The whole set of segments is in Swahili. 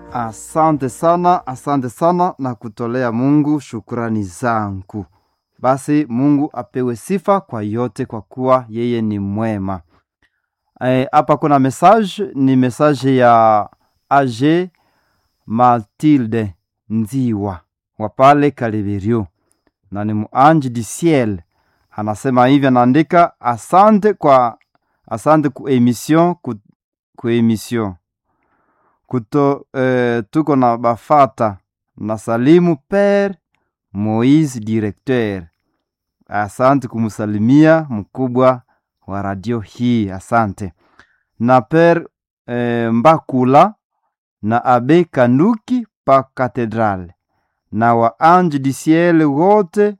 Asante sana, asante sana na kutolea Mungu shukrani zangu. Basi Mungu apewe sifa kwa yote, kwa kuwa yeye ni mwema. Hapa e, kuna message, ni message ya Age Matilde Nziwa wa pale Kaliberio, na ni muanji di ciel. Anasema hivi, anaandika asante kwa asante ku emission ku, ku emission kuto eh, tuko na bafata na salimu Pere Moise directeur. Asante kumsalimia mkubwa wa radio hii, asante na Pere eh, Mbakula na Abe Kanduki pa katedral na wa ange du ciel wote.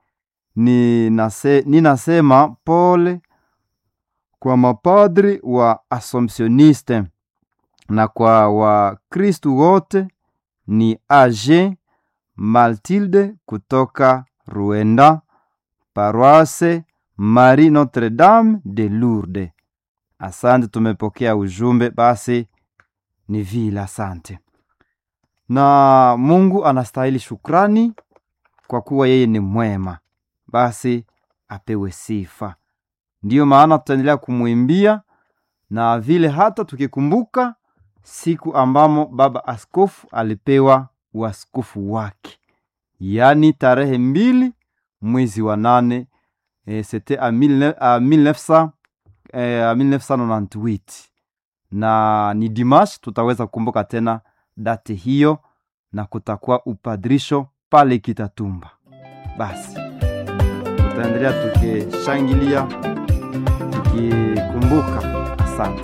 Ninasema pole kwa mapadri wa Assomptioniste na kwa Wakristu wote. Ni Age Matilde kutoka Ruenda, paroisse Marie Notre Dame de Lourdes. Asante, tumepokea ujumbe. Basi ni vile, asante. Na Mungu anastahili shukrani kwa kuwa yeye ni mwema, basi apewe sifa. Ndiyo maana tutaendelea kumwimbia na vile hata tukikumbuka siku ambamo baba askofu alipewa uaskofu wake, yaani tarehe mbili mwezi wa nane e, sete a 1998 na ni dimash. Tutaweza kukumbuka tena date hiyo na kutakuwa upadrisho pale Kitatumba. Basi tutaendelea tukishangilia tukikumbuka. Asante.